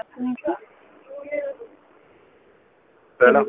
ሰላም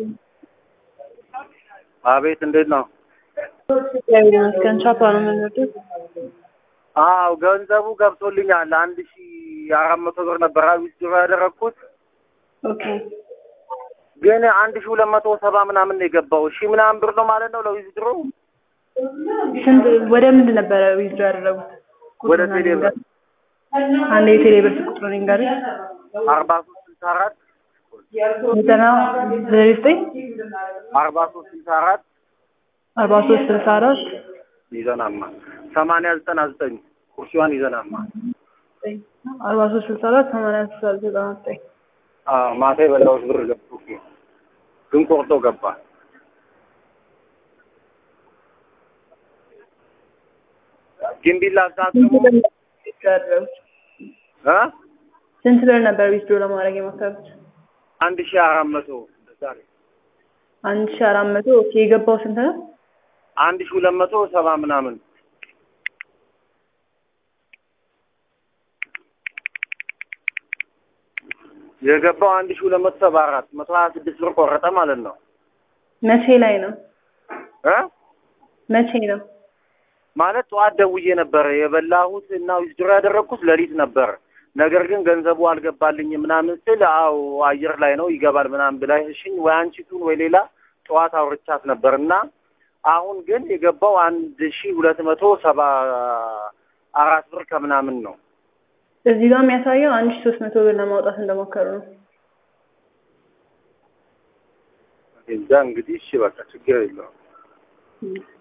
አቤት፣ እንዴት ነው? እግዚአብሔር ይመስገን። ቻፓ ነው የምንወደው። አዎ ገንዘቡ ገብቶልኛል። አንድ ሺ አራት መቶ ብር ነበር ዊዝድሮ ያደረግኩት ኦኬ ግን አንድ ሺ ሁለት መቶ ሰባ ምናምን ነው የገባው። ሺ ምናምን ብር ነው ማለት ነው ለዊዝድሮ ስንት ወደ ምንድን ነበረ ዊዝድሮ ያደረጉት? ወደ ቴሌ ብር አንድ የቴሌ ብር ቁጥሩን ይንገሩኝ። አርባ ሶስት ስልሳ አራት ዘጠና ዘጠኝ ዘጠኝ አርባ ሶስት ስልሳ አራት አርባ ሶስት ስልሳ አራት ይዘናማ ሰማንያ ዘጠና ዘጠኝ ኩርሲዋን ይዘናማ አርባ ሶስት ስልሳ አራት ሰማንያ ስልሳ ዘጠና ዘጠኝ አዎ ማታ የበላሁት ብር ገብቶ ግን ቆርጦ ገባ። ግን ቢላ አሳጥሙ እ ስንት ብር ነበር ዊዝድሮ ለማድረግ የሞከሩት? አንድ ሺህ አራት መቶ ዛሬ አንድ ሺ አራት መቶ ኦኬ። የገባው ስንት ነው? አንድ ሺህ ሁለት መቶ ሰባ ምናምን የገባው አንድ ሺህ ሁለት መቶ ሰባ አራት መቶ ሀያ ስድስት ብር ቆረጠ ማለት ነው መቼ ላይ ነው? እ መቼ ነው? ማለት ጠዋት ደውዬ ነበረ የበላሁት እና ዊዝድሮ ያደረግኩት ሌሊት ነበር። ነገር ግን ገንዘቡ አልገባልኝም ምናምን ስል አዎ አየር ላይ ነው ይገባል ምናምን ብላሽኝ ወይ አንቺ ቱን ወይ ሌላ ጠዋት አውርቻት ነበር እና አሁን ግን የገባው አንድ ሺህ ሁለት መቶ ሰባ አራት ብር ከምናምን ነው። እዚህ ጋር የሚያሳየው አንድ ሺ ሶስት መቶ ብር ለማውጣት እንደሞከሩ ነው። እዛ እንግዲህ እሺ በቃ ችግር የለውም።